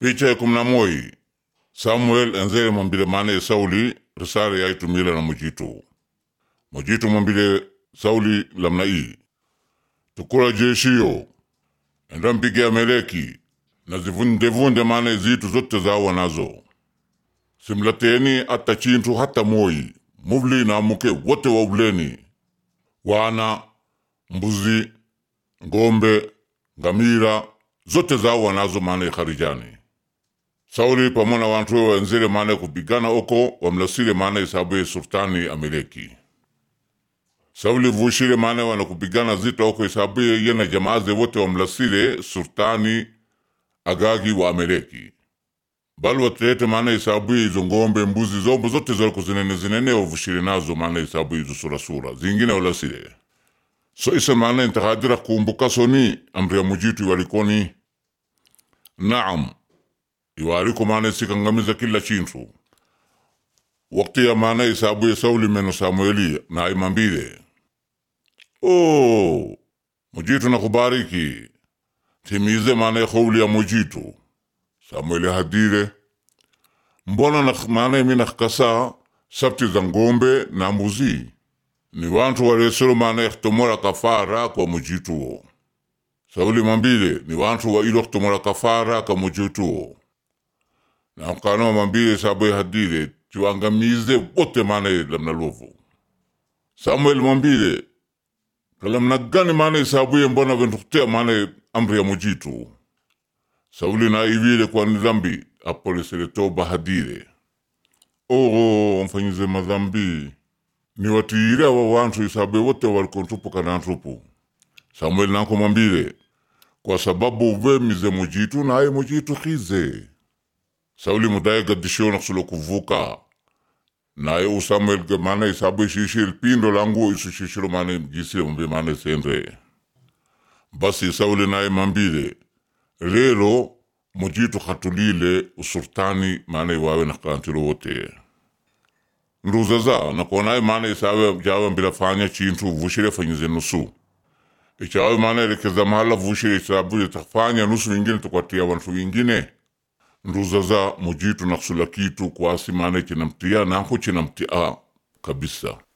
picha ya kumi na moi samuel enzele mwambile maana sauli risala yaitumile na mujitu mujitu mwambile sauli lamna ii tukula jeshiyo enda mpige ameleki na zivundevunde maana zitu zote zawa nazo simlateni hata chintu hata moi muvli na muke wote wauleni wana mbuzi ngombe ngamira zote zawa nazo maana kharijani sauli pamona wantu we wenzile maana kupigana oko wamlasile maana isabuye sultani ameleki sauli vushile maana wana kupigana zita oko isabuye yena jamaaze wote wamlasile sultani agagi wa ameleki bali watilete maana isabuye izo ngombe mbuzi zombo zote zaliko zinene zinene wavushile nazo maana isabuye izo surasura zingine walasile so isa maana intakadira kumbuka soni amri ya mujitu walikoni naam iwariko maana sikangamiza kila chintu wakati ya maana isabuye sauli meno samueli na imambile oh mujitu nakubariki timize maana khouli ya mujitu samueli hadire mbona na maana mi nakasa sabti za ngombe na mbuzi ni wantu waleselo maana ikhtomora kafara kwa mujituo sauli mambile ni wantu wa ilo ikhtomora kafara kwa mujituo na mkano mambile sabuye hadire tiwangamize wote maana lamna lovu samuel mambile kalamna gani maana isabuye mbona ventukutea maana amri ya mujitu sauli na iwile kwa ni dhambi apolesele toba hadire ogo mfanyize madhambi ni watiire wa wantu isabuye wote walikontupu kanantupu samuel nanko mambile kwa sababu uvemize mujitu naye mujitu khize sauli mudaye gadishiyo naksulo kuvuka naye u samuel maana isabu ishishil pindo langu isishishilo maana jisile mbe maana sendre basi sauli naye mambile lelo mujitu khatulile usultani maana iwawe nakantilo wote nduzaza nakonaye maana isawe jawe mbila fanya chintu vushile fanyize nusu ichawe maana elekeza mahala vushile isabu itafanya nusu ingine tukwatia wantu wingine nduzaza mujitu nakusula kitu kwasi maana chinamtia nanko chinamtia kabisa